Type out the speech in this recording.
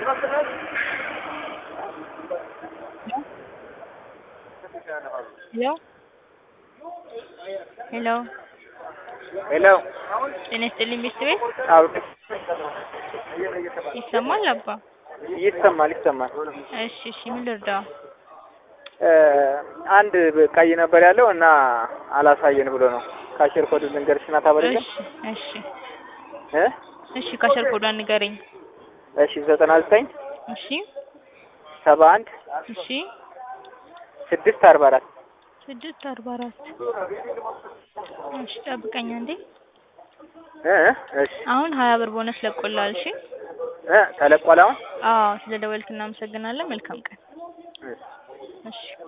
ሄሎ ሄሎ ሄሎ ጤና ይስጥልኝ ሚስት ቤት አዎ ይሰማል አባ? ይሰማል ይሰማል። እሺ እሺ ምን ልርዳው? እ አንድ ቀይ ነበር ያለው እና አላሳየን ብሎ ነው። ካሽር ኮድ ልንገርሽ እና ታበለኝ እሺ እሺ እ እሺ ካሸር ኮዷን ንገረኝ። እሺ ዘጠና ዘጠኝ እሺ ሰባ አንድ እሺ ስድስት አርባ አራት ስድስት አርባ አራት እሺ ጠብቀኝ አንዴ። እ እሺ አሁን ሀያ ብር ቦነስ ለቆላል። እሺ እ ተለቋል አሁን አዎ ስለ ደወልክ እናመሰግናለን። መልካም ቀን። እሺ እሺ